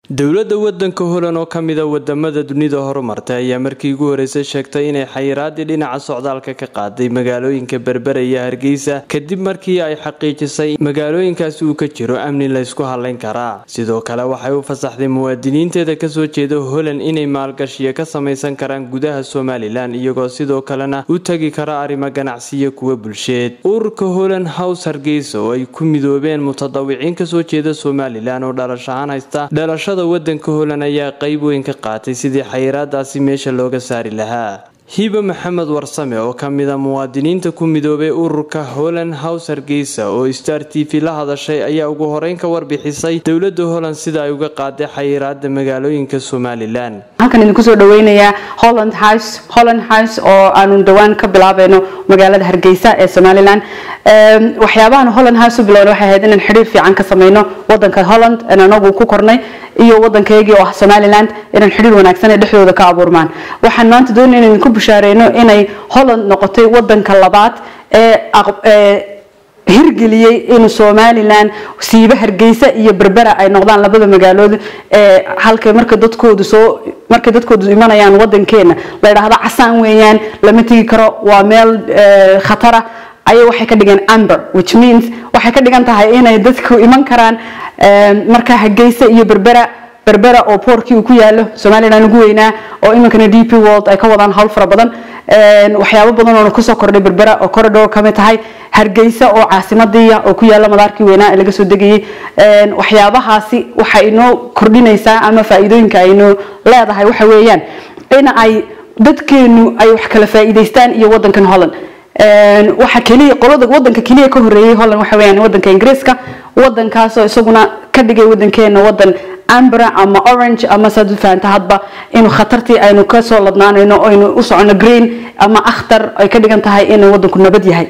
dowladda wadanka holan oo ka mida wadamada dunida horumartay ayaa markii ugu horeysay sheegtay inay xayiraadii dhinaca socdaalka ka qaaday magaalooyinka berbera iyo hargeysa kadib markii ay xaqiijisay magaalooyinkaasi uu ka jiro amni laysku halayn karaa sidoo kale waxay u fasaxday muwaadiniinteeda kasoo jeeda holan inay maalgashiyo ka samaysan karaan gudaha somalilan iyagoo sidoo kalena u tagi kara arrimo ganacsiyo kuwa bulsheed ururka holan house hargeysa oo ay ku midoobeen mutadawiciin kasoo jeeda somalilan oo dhalashahaan haysta dhalashada wadanka holan ayaa qeyb weyn ka qaatay sidii xayiraadaasi meesha looga saari lahaa hiba maxamed warsame oo ka mida muwaadiniinta ku midoobay ururka holand house hargeysa oo star t v la hadashay ayaa ugu horeyn ka warbixisay dowlada holand sida ay uga qaaday xayiraada magaalooyinka somalilan halkan idinku soo dhaweynayaa holland house holland house oo aanu dhowaan ka bilaabayno magaalada hargeysa ee somalilan waxyaabahan holland house u bilowna waxay ahayd inaan xidhiir fiican ka sameyno wadanka holland aan anagu ku kornay iyo wadankaygii oo ah somaliland inaan xidhiir wanaagsan ee dhexdooda ka abuurmaan waxaan maanta doonaya inaan idinku bushaareyno inay holland noqotay wadanka labaad ee hirgeliyey in somalilan siiba hargeysa iyo berbera ay noqdaan labada magaalood ee halka marka dadkoodu soo markay dadkoodu imanayaan wadankeena la yidhaahdo casaan weeyaan lama tegi karo waa meel khatara ayay waxay ka dhigeen amber which means waxay ka dhigan tahay inay dadku iman karaan marka hargeysa iyo berbera berbera oo boorkii uu ku yaalo somalilan ugu weynaa oo iminkana d p world ay ka wadaan howl fara badan waxyaabo badan oo kusoo kordhay berbera oo corridor kamid tahay hargeysa oo caasimadiiya oo ku yaala madaarkii weynaa ee laga soo degayay waxyaabahaasi waxay inoo kordhinaysaa ama faa-iidooyinka aynoo leedahay waxa weeyaan in ay dadkeenu ay wax kala faa-iideystaan iyo wadankan holland waxa keliya qolada wadanka keliya ka horeeyay holland waxa weeyaan wadanka ingiriiska wadankaasoo isaguna ka dhigay wadankeena wadan ambra ama orange ama saad u fahanta hadba inuu khatartii aynu kasoo ladnaanayno aynu u socono green ama akhtar ay ka dhigan tahay inuu wadanku nabad yahay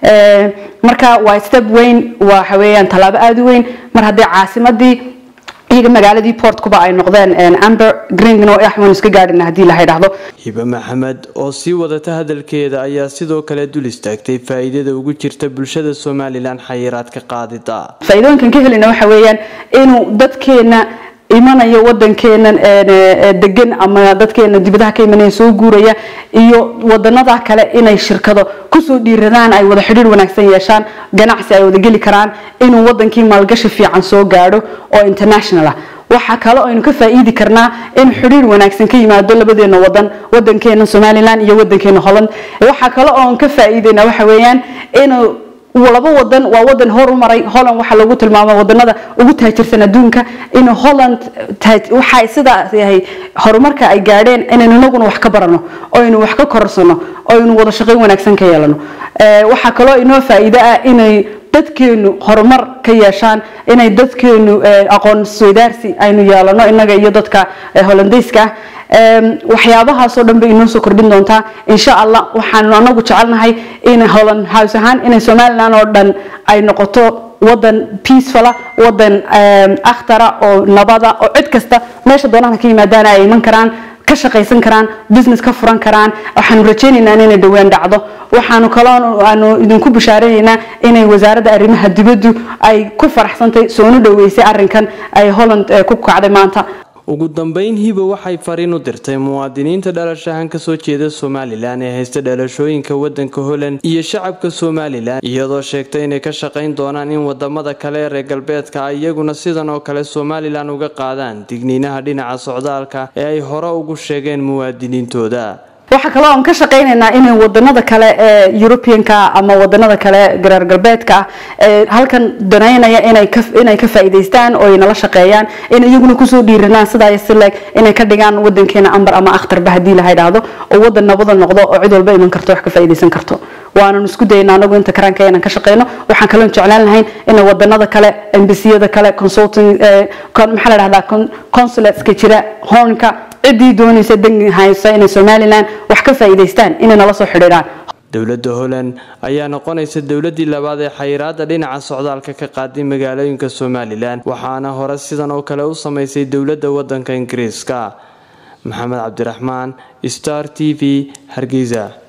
marka waa step weyn waxa weeyaan tallaabo aada u weyn mar haddii caasimadii iyaga magaaladii portkuba ay noqdeen amber greenno axwan iska gaadhina haddii la yidhaahdo hibe maxamed oo sii wadata hadalkeeda ayaa sidoo kale dul istaagtay faa-iidada ugu jirta bulshada somalilan xayiraad ka qaadida faa-iidooyinkan ka helina waxa weeyaan inuu dadkeena imanayo wadankeena degan ama dadkeena dibadaha ka imanaya soo guuraya iyo wadanada kale inay shirkado kusoo dhiiradaan ay wada xidhiir wanaagsan yeeshaan ganacsi ay wada geli karaan inuu wadankii maalgashi fiican soo gaadho oo international ah waxaa kale aynu ka faa-iidi karnaa in xidhiir wanaagsan ka yimaado labadeena wadan wadankeena somalilan iyo wadankeena holland waxaa kale oon ka faa-iideyna waxa weeyaan inuu laba wadan waa wadan horumaray holland waxaa lagu tilmaama wadanada ugu taajirsan adduunka in holland waxay sidaas yahay horumarka ay gaadheen inaynu inaguna wax ka barano oynu wax ka korarsano oynu wada shaqayn wanaagsan ka yeelano waxaa kaloo inoo faa-iido ah inay dadkeenu horumar ka yeeshaan inay dadkeenu aqoon isweydaarsi aynu yeelano inaga iyo dadka holandeyska ah waxyaabahaasoo dhan bay inoo soo kordhin doontaa insha allah waxaanu anagu jecelnahay in holland house ahaan inay somalilan oo dhan ay noqoto wadan peacefula wadan akhtara oo nabada oo cid kasta meesha doonaha ka yimaadaan ay iman karaan ka shaqaysan karaan business ka furan karaan waxaanu rajaynaynaa inay dhowaan dhacdo waxaanu kaloo aanu idinku bishaarenaynaa inay wasaaradda arrimaha dibaddu ay ku faraxsantay soonu dhaweysay arrinkan ay holland ku kacday maanta ugu dambeyn hiba waxay fariin u dirtay muwaadiniinta dhalashahan kasoo jeeda somalilan ee haysta dhalashooyinka wadanka holand iyo shacabka somalilan iyadoo sheegtay inay ka shaqayn doonaan in wadamada kale ee reer galbeedka ay iyaguna sidan oo kale somalilan uga qaadaan digniinaha dhinaca socdaalka ee ay hore ugu sheegeen muwaadiniintooda waxaa kaloo aan ka shaqaynaynaa inay wadanada kale ee europeanka ama wadanada kale gareer galbeedka ah ee halkan danaynaya inay ka faa'iidaystaan oo ay nala shaqeeyaan in iyaguna kusoo dhiiranaan sidaa sileg inay ka dhigaan wadankeena ambar ama akhtarba haddii la yidhaahdo oo wadan nabada noqdo oo cid walba iman karto wax ka faa'iidaysan karto waanan isku dayna anagu inta karaanka inaan ka shaqeyno waxaan kaloo jeclaan lahayn in wadanada kale embasiyada kale consulting maxaa la dhahdaa consulateska jira hornka ciddii doonaysa dangi haysa inay somalilan wax ka faa'iidaystaan inay nala soo xidhiidhaan dowladda holand ayaa noqonaysa dowladii labaad ee xayiraada dhinaca socdaalka ka qaaday magaalooyinka somalilan waxaana hore sidan oo kale u samaysay dowladda wadanka ingiriiska maxamed cabdiraxmaan star t v hargeysa